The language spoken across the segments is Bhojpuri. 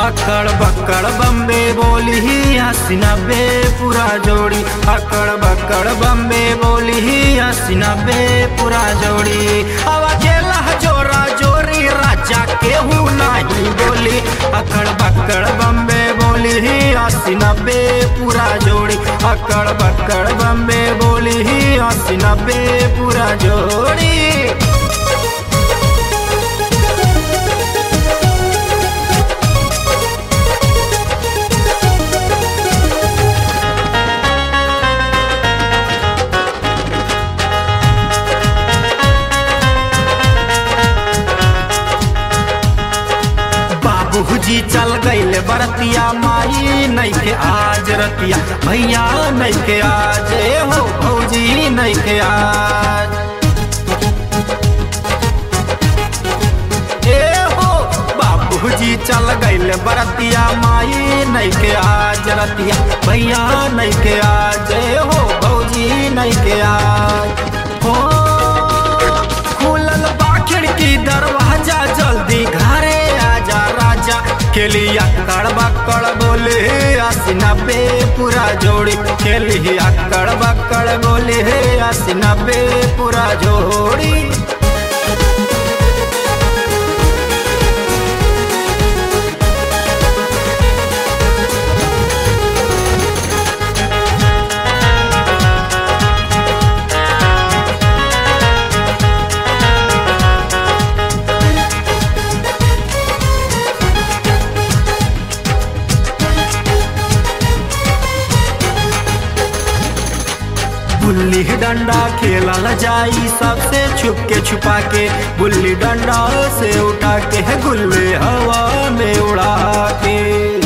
अकड़ बकड़ बम्बे बोली ही अस्सी नब्बे पूरा जोड़ी अकड़ बकड़ बम्बे बोली ही अस्सी नब्बे पूरा जोड़ी अब अकेला जोरा जोरी राजा केहू नहीं बोली अकड़ बकड़ बम्बे बोली ही अस्सी नब्बे पूरा जोड़ी अकड़ बकड़ बम्बे बोली ही अस्सी नब्बे पूरा जोड़ी बाबूजी चल गईले बरतिया माई नैखे आज रतिया भैया नैखे आज ए हो भौजी नैखे आज ए हो बाबूजी चल गईले बरतिया माई नैखे आज रतिया भैया नैखे आज ए हो भौजी नैखे आज हो खुलल बा खिड़की दरवाजा जल्दी घरे आजा राजा खेली अकड़ बकड़ बोले अस्सी नब्बे पूरा जोड़ी खेली अकड़ बकड़ बोले अस्सी नब्बे पूरा जोड़ी गुल्ली डंडा खेलल जाई सबसे छुप के छुपा के गुल्ली डंडा से उठा के गुल्ले हवा में उड़ा के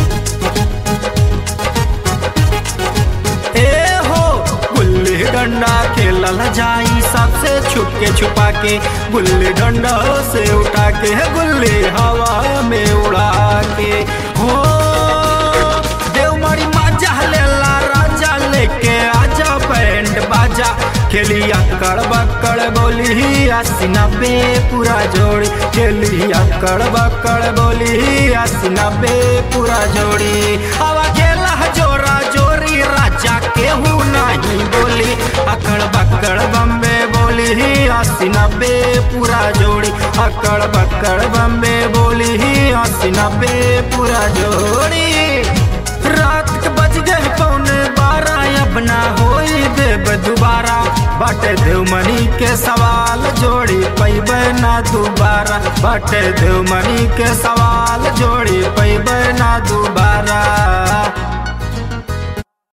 ए हो गुल्ली डंडा खेलल जाई सबसे छुप के छुपा के गुल्ली डंडा से उठा के गुल्ली हवा में उड़ा के हो देवमरी माजा लेला राजा लेके आजा बैंड बाजा खेली अकड़ बकड़ बोली अस्सी नब्बे पूरा जोड़ी खेली अकड़ बकड़ बोली अस्सी नब्बे पूरा जोड़ी अब अकेला जोरा जोरी राजा केहू नहीं बोली अकड़ बकड़ बम्बे बोली अस्सी नब्बे पूरा जोड़ी अकड़ बकड़ बम्बे बोली अस्सी नब्बे पूरा जोड़ी रात के बज गए पौने बारह अब ना होई देव दोबारा बाटे देवमणि के सवाल जोड़ी पैबे ना दोबारा बाटे देवमणि के सवाल जोड़ी पैबे ना दोबारा